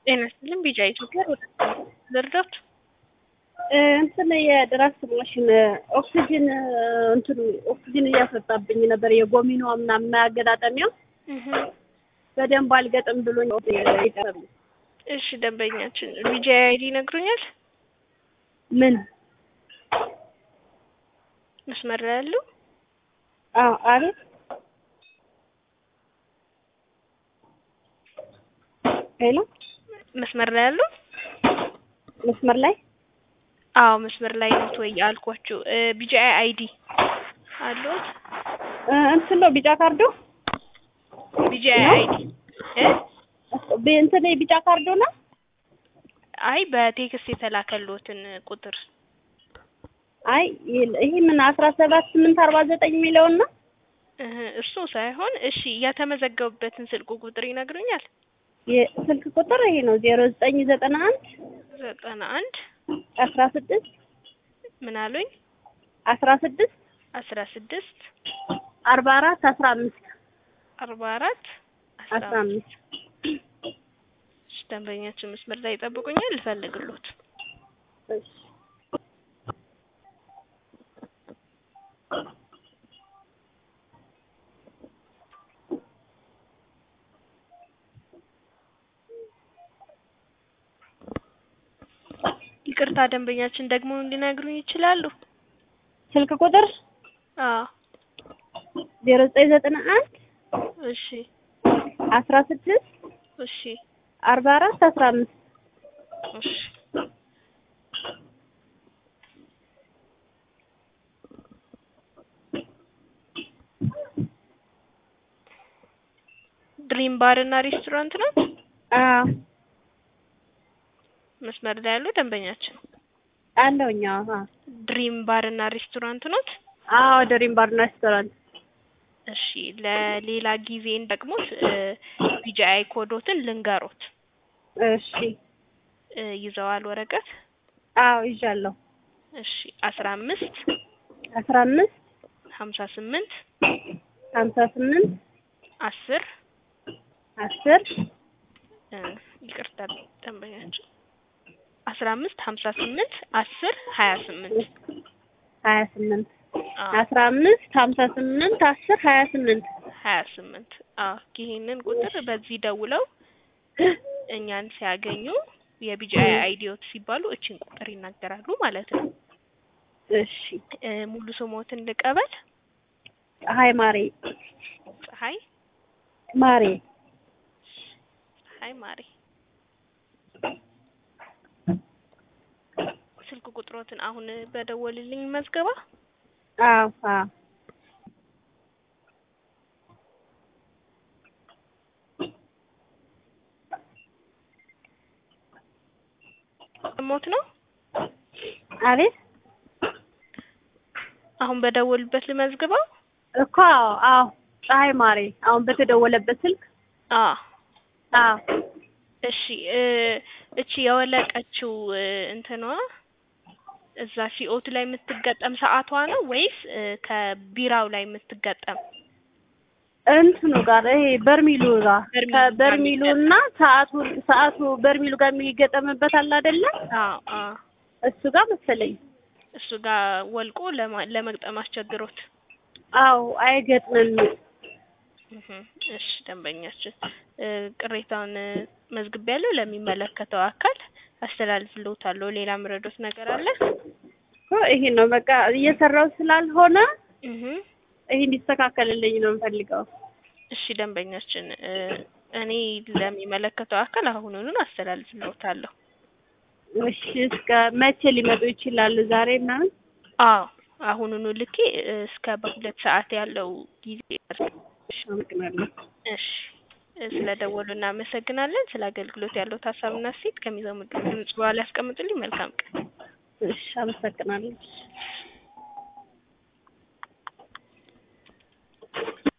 ጤና ይስጥልኝ ቢጫ ኢትዮጵያ ወደ ልርዳት እንትን የድራፍት ማሽን ኦክሲጅን እንትኑ ኦክሲጅን እያስወጣብኝ ነበር። የጎሚኖ ምናምን ማገጣጠሚያው በደንብ አልገጥም ብሎኝ ይቀርብ። እሺ ደንበኛችን ቢጃ አይዲ ይነግሩኛል? ምን መስመር ላይ ያሉ አዎ፣ አቤት ሄሎ፣ መስመር ላይ ያሉ መስመር ላይ አዎ፣ መስመር ላይ ነው ወይ አልኳችሁ። ቢጃ አይዲ አሉት? እንትን ነው ቢጫ ካርዶ ቢጃ አይዲ እ እንትን ቢጫ ካርዶ ነው። አይ በቴክስት የተላከልዎትን ቁጥር አይ ይሄ ምን አስራ ሰባት ስምንት አርባ ዘጠኝ የሚለውን ነው እሱ ሳይሆን፣ እሺ የተመዘገቡበትን ስልክ ቁጥር ይነግሩኛል? የስልክ ቁጥር ይሄ ነው ዜሮ ዘጠኝ ዘጠና አንድ ዘጠና አንድ አስራ ስድስት ምን አሉኝ? አስራ ስድስት አስራ ስድስት አርባ አራት አስራ አምስት አርባ አራት አስራ አምስት ደንበኛችን መስመር ላይ ይጠብቁኛል፣ ልፈልግሎት። እሺ ይቅርታ ደንበኛችን ደግሞ ሊነግሩኝ ይችላሉ? ስልክ ቁጥር አዎ ዜሮ ዘጠኝ ዘጠና አንድ እሺ አስራ ስድስት እሺ አርባ አራት አስራ አምስት እሺ ድሪም ባር እና ሬስቶራንት ነው። አዎ መስመር ላይ ያሉ ደንበኛችን አለውኛ። አዎ ድሪም ባር እና ሬስቶራንት ኖት። አዎ ድሪም ባር እና ሬስቶራንት። እሺ ለሌላ ጊዜ እንደግሞት ቢጂአይ ኮዶትን ልንገሮት። እሺ ይዘዋል ወረቀት? አዎ ይዣለሁ። እሺ አስራ አምስት አስራ አምስት ሀምሳ ስምንት ሀምሳ ስምንት አስር አስር ይቅርታ ደንበኛችን አስራ አምስት ሀምሳ ስምንት አስር ሀያ ስምንት ሀያ ስምንት አስራ አምስት ሀምሳ ስምንት አስር ሀያ ስምንት ሀያ ስምንት አዎ ይሄንን ቁጥር በዚህ ደውለው እኛን ሲያገኙ የቢጂአይ አይዲዮት ሲባሉ እችን ቁጥር ይናገራሉ ማለት ነው። እሺ ሙሉ ስሞትን ልቀበል። ፀሐይ ማሬ ፀሐይ ማሬ ፀሐይ ማሬ ስልክ ቁጥሮትን አሁን በደወልልኝ መዝገባ። አዎ አዎ ሞት ነው። አቤት አሁን በደወልበት ልመዝግበው እኮ አዎ ፀሐይ ማሬ አሁን በተደወለበት ስልክ አዎ አዎ እሺ እቺ የወለቀችው እንትኗ እዛ ሲኦቱ ላይ የምትገጠም ሰዓቷ ነው ወይስ ከቢራው ላይ የምትገጠም? እንትኑ ጋር ይሄ በርሚሉ ጋር ከበርሚሉ እና ሰዓቱ ሰዓቱ በርሚሉ ጋር የሚገጠምበት አለ አይደለ? አዎ አዎ እሱ ጋር መሰለኝ እሱ ጋር ወልቆ ለመግጠም አስቸግሮት። አዎ አይገጥምም። እሺ ደንበኛችን ቅሬታውን መዝግቤያለሁ፣ ለሚመለከተው አካል አስተላልፍልዎታለሁ። ሌላ ምረዶት ነገር አለ? ይሄ ነው በቃ እየሰራው ስላልሆነ እህ ይሄ እንዲስተካከልልኝ ነው የምፈልገው። እሺ ደንበኛችን እኔ ለሚመለከተው አካል አሁኑኑ አስተላልፍልዎታለሁ። እሺ እስከ መቼ ሊመጡ ይችላሉ? ዛሬ ምናምን? አዎ አሁኑኑ ልኬ እስከ በሁለት ሰዓት ያለው ጊዜ አመሰግናለሁ። እሺ ስለደወሉ እናመሰግናለን። ስለ አገልግሎት ያለው ሀሳብና ሴት ከሚዘሙ ድምጽ በኋላ ያስቀምጡልኝ። መልካም ቀን። እሺ አመሰግናለሁ።